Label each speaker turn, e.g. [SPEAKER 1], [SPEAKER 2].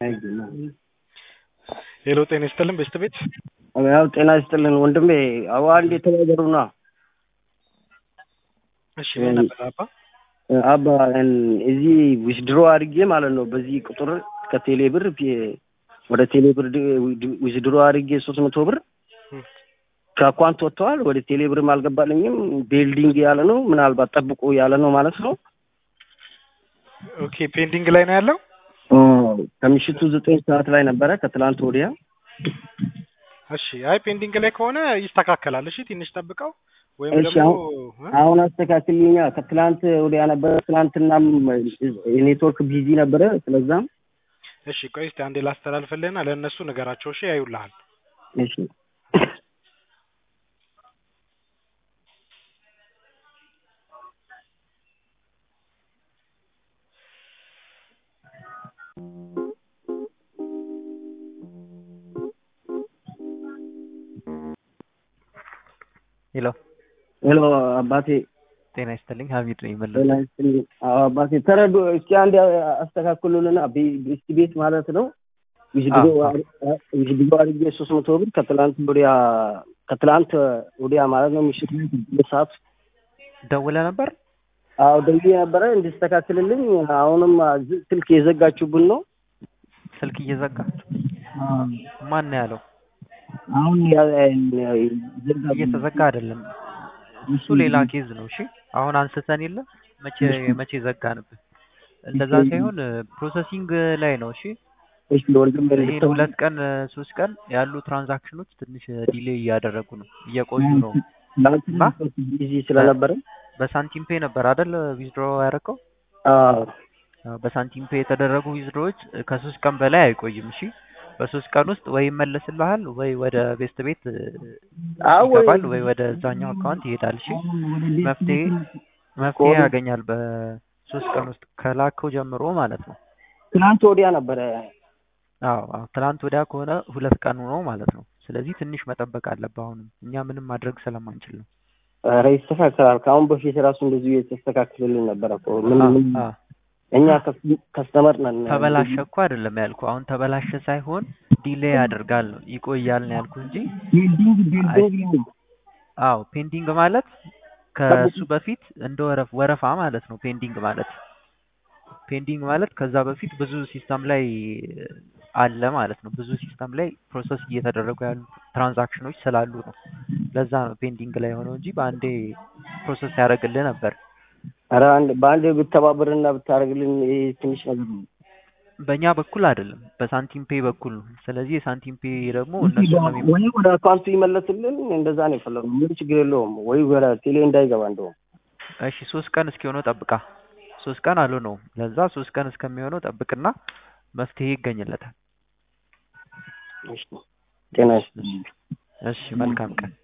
[SPEAKER 1] ሄሎ ጤና ይስጥልን ቤስት ቤት
[SPEAKER 2] ያው ጤና ይስጥልን ወንድሜ። አዎ አንድ የተባበሩና
[SPEAKER 1] እሺ ምን ነበር አባ?
[SPEAKER 2] አባ እዚህ ዊዝድሮ አድርጌ ማለት ነው በዚህ ቁጥር ከቴሌ ብር ወደ ቴሌ ብር ዊዝድሮ አድርጌ ሶስት መቶ ብር ከአኳንት ወጥተዋል። ወደ ቴሌ ብርም አልገባልኝም። ቤልዲንግ ያለ ነው ምናልባት ጠብቁ ያለ ነው ማለት ነው።
[SPEAKER 1] ኦኬ ፔንዲንግ ላይ ነው ያለው።
[SPEAKER 2] ከምሽቱ ዘጠኝ ሰዓት ላይ ነበረ ከትላንት ወዲያ።
[SPEAKER 1] እሺ አይ ፔንዲንግ ላይ ከሆነ ይስተካከላል። እሺ ትንሽ ጠብቀው ወይም
[SPEAKER 2] እሺ
[SPEAKER 1] ደግሞ
[SPEAKER 2] አሁን አሁን አስተካክልኛ። ከትላንት ወዲያ ነበረ። ትላንትናም የኔትወርክ ቢዚ ነበረ። ስለዛም
[SPEAKER 1] እሺ ቆይ እስቲ አንዴ ላስተላልፍልህና ለእነሱ ንገራቸው። እሺ ያዩልሃል።
[SPEAKER 2] እሺ
[SPEAKER 3] ሄሎ
[SPEAKER 2] ሄሎ አባቴ
[SPEAKER 3] ጤና ይስጥልኝ። ሀሚድ ነኝ መለስ።
[SPEAKER 2] ጤና ይስጥልኝ። አዎ አባቴ ተረዱ። እስኪ አንድ አስተካክሉልና ቤስት ቤት ማለት ነው ዊዝድሮ ዊዝድሮ አድርጌ ሶስት መቶ ብር ከትላንት ወዲያ ከትላንት ወዲያ ማለት ነው ምሽት ላይ ስድስት ሰዓት
[SPEAKER 3] ደውለ ነበር?
[SPEAKER 2] አዎ ደውዬ ነበረ እንዲስተካክልልኝ። አሁንም ስልክ የዘጋችሁብን ነው።
[SPEAKER 3] ስልክ እየዘጋችሁ ማን ነው ያለው?
[SPEAKER 2] አሁን
[SPEAKER 3] እየተዘጋ አይደለም። እሱ ሌላ ኬዝ ነው። እሺ አሁን አንስተን የለ መቼ መቼ ዘጋንብህ? እንደዛ ሳይሆን ፕሮሰሲንግ ላይ ነው። እሺ
[SPEAKER 2] እሺ ወንድም
[SPEAKER 3] ይሄን ሁለት ቀን ሶስት ቀን ያሉ ትራንዛክሽኖች ትንሽ ዲሌይ እያደረጉ ነው፣ እየቆዩ ነው።
[SPEAKER 2] ትላንትና ቢዚ ስለነበረ
[SPEAKER 3] በሳንቲም ፔ ነበር አይደል ዊዝድሮ ያደረከው?
[SPEAKER 2] አዎ
[SPEAKER 3] በሳንቲም ፔ የተደረጉ ዊዝድሮዎች ከሶስት ቀን በላይ አይቆይም። እሺ በሶስት ቀን ውስጥ ወይ ይመለስልሃል ወይ ወደ ቤስት ቤት
[SPEAKER 2] አዎ
[SPEAKER 3] ይገባል ወይ ወደ እዛኛው አካውንት ይሄዳል። እሺ መፍትሄ መፍትሄ ያገኛል በሶስት ቀን ውስጥ ከላከው ጀምሮ ማለት ነው።
[SPEAKER 2] ትናንት ወዲያ ነበረ።
[SPEAKER 3] አዎ አዎ ትናንት ወዲያ ከሆነ ሁለት ቀኑ ነው ማለት ነው። ስለዚህ ትንሽ መጠበቅ አለብህ። አሁንም እኛ ምንም ማድረግ ስለማንችል ነው።
[SPEAKER 2] ኧረ ይስተካከላል። ከአሁን በፊት ራሱ እንደዚሁ የተስተካክልልን ነበረ እኮ ምን ምን
[SPEAKER 3] አ
[SPEAKER 2] እኛ ከስተመር ነን።
[SPEAKER 3] ተበላሸ እኮ አይደለም ያልኩ። አሁን ተበላሸ ሳይሆን ዲሌይ ያደርጋል ነው ይቆያል ነው ያልኩ እንጂ
[SPEAKER 2] ቢልዲንግ ቢልዲንግ ነው።
[SPEAKER 3] አዎ ፔንዲንግ ማለት ከሱ በፊት እንደ ወረፍ ወረፋ ማለት ነው። ፔንዲንግ ማለት ፔንዲንግ ማለት ከዛ በፊት ብዙ ሲስተም ላይ አለ ማለት ነው። ብዙ ሲስተም ላይ ፕሮሰስ እየተደረጉ ያሉ ትራንዛክሽኖች ስላሉ ነው። ለዛ ነው ፔንዲንግ ላይ ሆነው እንጂ በአንዴ ፕሮሰስ ያደርግልህ ነበር።
[SPEAKER 2] ኧረ አንድ በአንድ ብተባበርና ብታደርግልን ይሄ ትንሽ ነገር ነው።
[SPEAKER 3] በእኛ በኩል አይደለም፣ በሳንቲም ፔ በኩል ነው። ስለዚህ የሳንቲም ፔ ደግሞ እነሱ ነው የሚ-
[SPEAKER 2] ወይ ወደ አካውንቱ ይመለስልን፣ እንደዛ ነው የፈለግነው። ምን ችግር የለውም። ወይ ወደ ቴሌ እንዳይገባ እንደውም
[SPEAKER 3] እሺ ሶስት ቀን እስኪሆነው ጠብቃ። ሶስት ቀን አልሆነውም። ለዛ ሶስት ቀን እስከሚሆነው ጠብቅና መፍትሄ ይገኝለታል።
[SPEAKER 2] እሺ ጤና ይስጥልኝ።
[SPEAKER 3] እሺ መልካም ቀን።